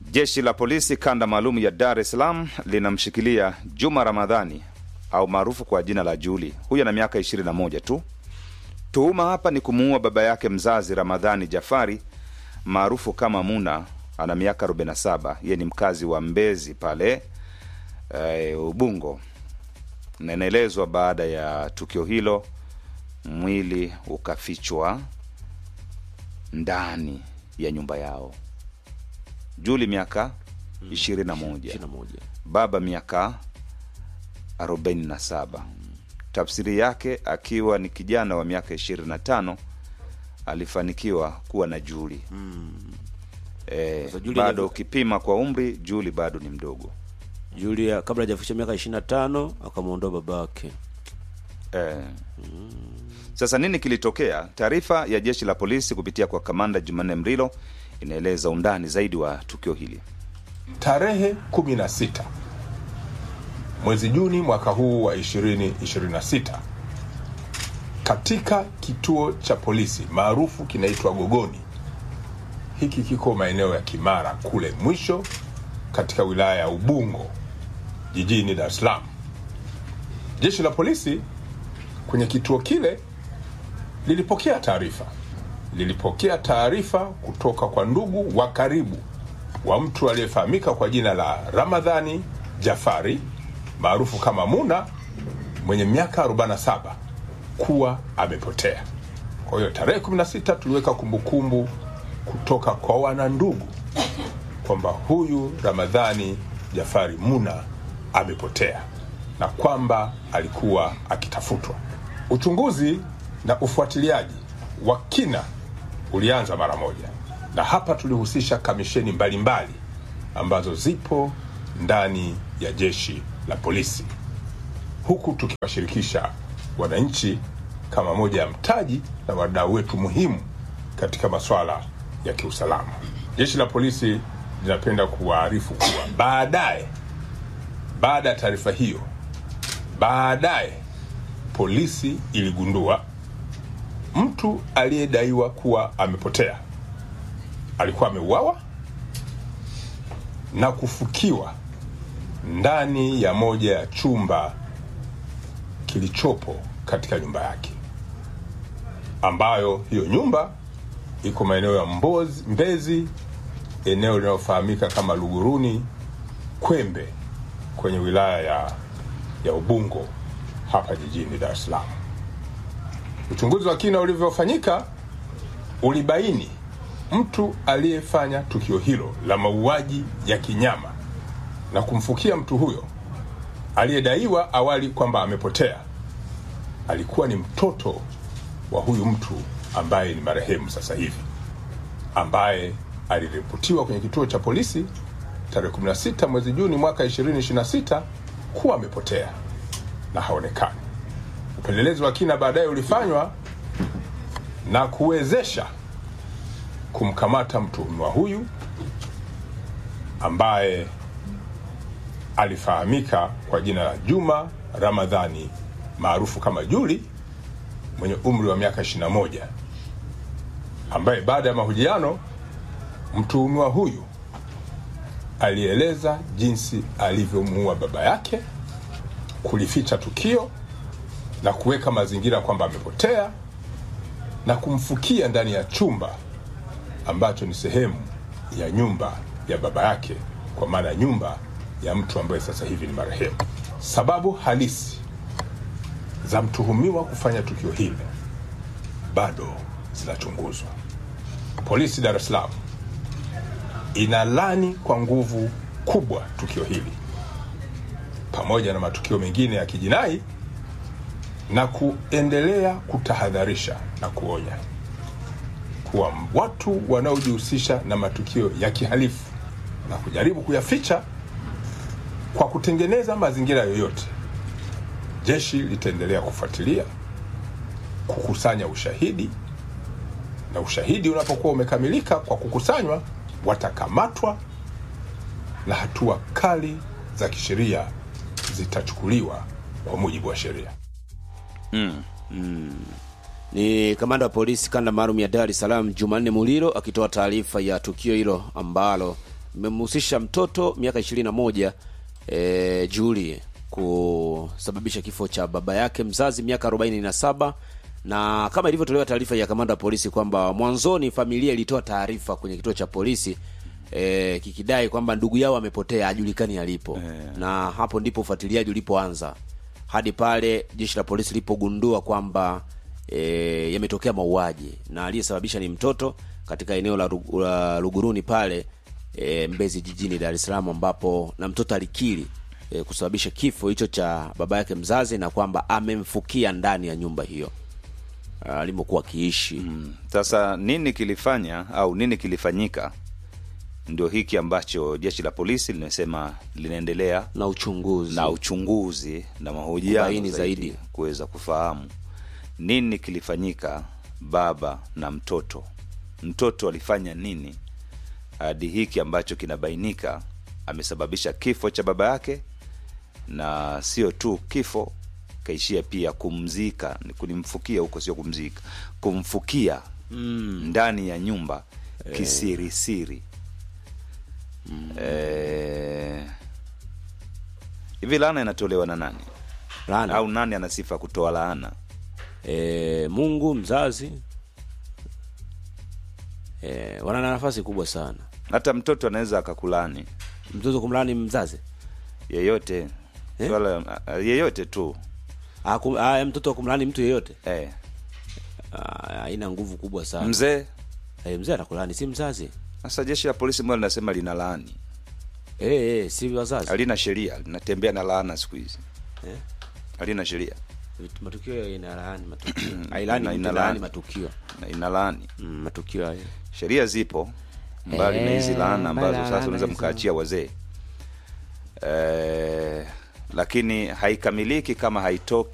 Jeshi la polisi kanda maalum ya Dar es Salaam linamshikilia Juma Ramadhani au maarufu kwa jina la Juli. Huyu ana miaka 21 tu. Tuhuma hapa ni kumuua baba yake mzazi Ramadhani Jafari maarufu kama Muna, ana miaka 47. Yeye ni mkazi wa Mbezi pale e, Ubungo, na inaelezwa baada ya tukio hilo mwili ukafichwa ndani ya nyumba yao. Juli miaka 21, baba miaka 47. Tafsiri yake akiwa ni kijana wa miaka 25 alifanikiwa kuwa na Juli e, Sasa Juli bado hajafi- ukipima kwa umri Juli bado ni mdogo Julia kabla hajafikisha miaka 25 akamwondoa babake. e. Sasa nini kilitokea? Taarifa ya jeshi la polisi kupitia kwa kamanda Jumanne Mrilo inaeleza undani zaidi wa tukio hili. Tarehe 16 mwezi Juni mwaka huu wa 2026 katika kituo cha polisi maarufu kinaitwa Gogoni. Hiki kiko maeneo ya Kimara kule mwisho katika wilaya ya Ubungo jijini Dar es Salaam. Jeshi la polisi kwenye kituo kile lilipokea taarifa lilipokea taarifa kutoka kwa ndugu wa karibu wa mtu aliyefahamika kwa jina la Ramadhani Jafari maarufu kama Muna mwenye miaka 47 kuwa amepotea. Kwa hiyo tarehe 16 tuliweka kumbukumbu kutoka kwa wanandugu kwamba huyu Ramadhani Jafari Muna amepotea na kwamba alikuwa akitafutwa. Uchunguzi na ufuatiliaji wa kina ulianza mara moja, na hapa tulihusisha kamisheni mbalimbali ambazo zipo ndani ya jeshi la polisi, huku tukiwashirikisha wananchi kama moja ya mtaji na wadau wetu muhimu katika masuala ya kiusalama. Jeshi la polisi linapenda kuwaarifu kuwa baadaye, baada ya taarifa hiyo, baadaye polisi iligundua mtu aliyedaiwa kuwa amepotea alikuwa ameuawa na kufukiwa ndani ya moja ya chumba kilichopo katika nyumba yake, ambayo hiyo nyumba iko maeneo ya Mbozi, Mbezi, eneo linalofahamika kama Luguruni Kwembe, kwenye wilaya ya, ya Ubungo hapa jijini Dar es Salaam. Uchunguzi wa kina ulivyofanyika ulibaini mtu aliyefanya tukio hilo la mauaji ya kinyama na kumfukia mtu huyo aliyedaiwa awali kwamba amepotea alikuwa ni mtoto wa huyu mtu ambaye ni marehemu sasa hivi, ambaye aliripotiwa kwenye kituo cha polisi tarehe 16 mwezi Juni mwaka 2026 kuwa amepotea na haonekani. Upelelezi wa kina baadaye ulifanywa na kuwezesha kumkamata mtuhumiwa huyu ambaye alifahamika kwa jina la Juma Ramadhani maarufu kama Juli mwenye umri wa miaka 21 ambaye baada ya mahojiano mtuhumiwa huyu alieleza jinsi alivyomuua baba yake, kulificha tukio na kuweka mazingira kwamba amepotea na kumfukia ndani ya chumba ambacho ni sehemu ya nyumba ya baba yake, kwa maana nyumba ya mtu ambaye sasa hivi ni marehemu. Sababu halisi za mtuhumiwa kufanya tukio hili bado zinachunguzwa. Polisi Dar es Salaam inalani kwa nguvu kubwa tukio hili pamoja na matukio mengine ya kijinai na kuendelea kutahadharisha na kuonya kuwa watu wanaojihusisha na matukio ya kihalifu na kujaribu kuyaficha kwa kutengeneza mazingira yoyote, jeshi litaendelea kufuatilia, kukusanya ushahidi, na ushahidi unapokuwa umekamilika kwa kukusanywa, watakamatwa na hatua kali za kisheria zitachukuliwa kwa mujibu wa sheria. Ni kamanda wa polisi kanda maalum ya Dar es Salaam Jumanne Muliro akitoa taarifa ya tukio hilo ambalo imemhusisha mtoto miaka ishirini na moja e, Julie kusababisha kifo cha baba yake mzazi miaka arobaini na saba na kama ilivyotolewa taarifa ya kamanda wa polisi kwamba mwanzoni familia ilitoa taarifa kwenye kituo cha polisi e, kikidai kwamba ndugu yao amepotea hajulikani alipo na hapo ndipo ufuatiliaji ulipoanza hadi pale jeshi la polisi lilipogundua kwamba e, yametokea mauaji na aliyesababisha ni mtoto katika eneo la, Ru- la Luguruni pale e, Mbezi jijini Dar es Salaam ambapo na mtoto alikiri e, kusababisha kifo hicho cha baba yake mzazi na kwamba amemfukia ndani ya nyumba hiyo alimokuwa akiishi Sasa nini kilifanya au nini kilifanyika? Ndio hiki ambacho jeshi la polisi linasema linaendelea na uchunguzi na uchunguzi na mahojiano Kubaini zaidi, zaidi. kuweza kufahamu nini kilifanyika baba na mtoto. Mtoto alifanya nini hadi hiki ambacho kinabainika amesababisha kifo cha baba yake, na sio tu kifo, kaishia pia kumzika, ni kulimfukia huko, sio kumzika, kumfukia ndani ya nyumba kisirisiri. Eh, hivi laana inatolewa na nani Laana. au nani ana sifa ya kutoa laana? e, Mungu mzazi e, wana nafasi kubwa sana. Hata mtoto anaweza akakulani Mtoto kumlani mzazi yeyote Eh? swala yeyote tu Ah, kum, ah, mtoto kumlani mtu yeyote eh. Ah, haina nguvu kubwa sana. Mzee Eh, mzee anakulani si mzazi sasa, jeshi la polisi mbona linasema lina laani, eh, eh, si wazazi halina sheria, linatembea na laana siku hizi eh? halina sheria Vitu- matukio inalaani matukio ailani Ina- mtu inalaani. laani matukio na ina laani. mm, matukio hayo Sheria zipo mbali na hizi Eh, laana ambazo mbali na sasa laana unaweza hizo. mkaachia wazee eh, lakini haikamiliki kama haitoki